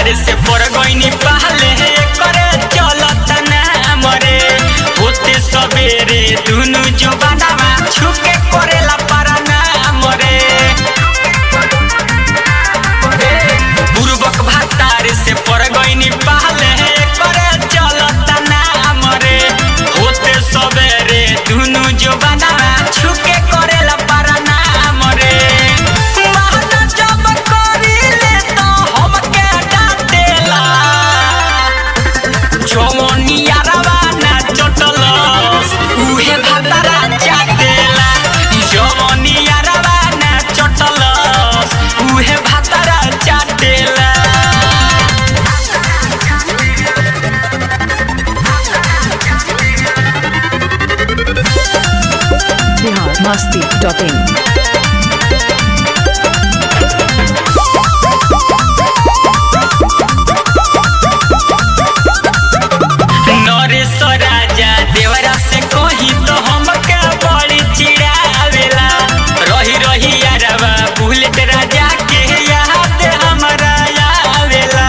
भातार से पर गईनी पहले करे चलत ना मरे होते सवेरे दुनु जो बनावा छुके करेला पारा ना मरे बुर्बक भातार से पर गईनी पहले करे चलत ना मरे होते सवेरे दुनु जो बनावा छुके करेला पारा ना मरे महना जब करीले तो हमके डांटेला जवनिया रवाना चटलस उहे भातारा चाटेला जवनिया रवाना चटलस उहे भातारा चाटेला बिहार मस्ती डॉट इन नरेश राजा देवरा से कही तो हमके बड़ी चिड़ावेला रही रही यारवा बुलेट राजा के याद हमरा आवेला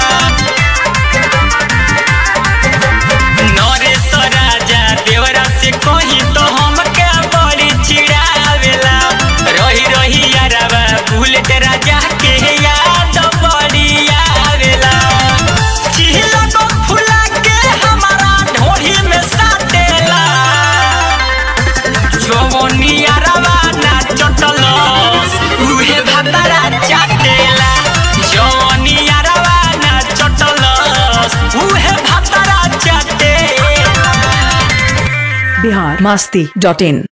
नरेश राजा देवरा से कही तो हमके बड़ी चिड़ावेला रही रही यारवा बुलेट राजा के याद बड़ी आवेला चिहिला को फुला के हमारा ढोढ़ी में साटेला जवनिया रवाना चटलस उहे भातारा चाटेला जवनिया रवाना चटलस उहे भातारा चाटेला बिहार मस्ती डॉट इन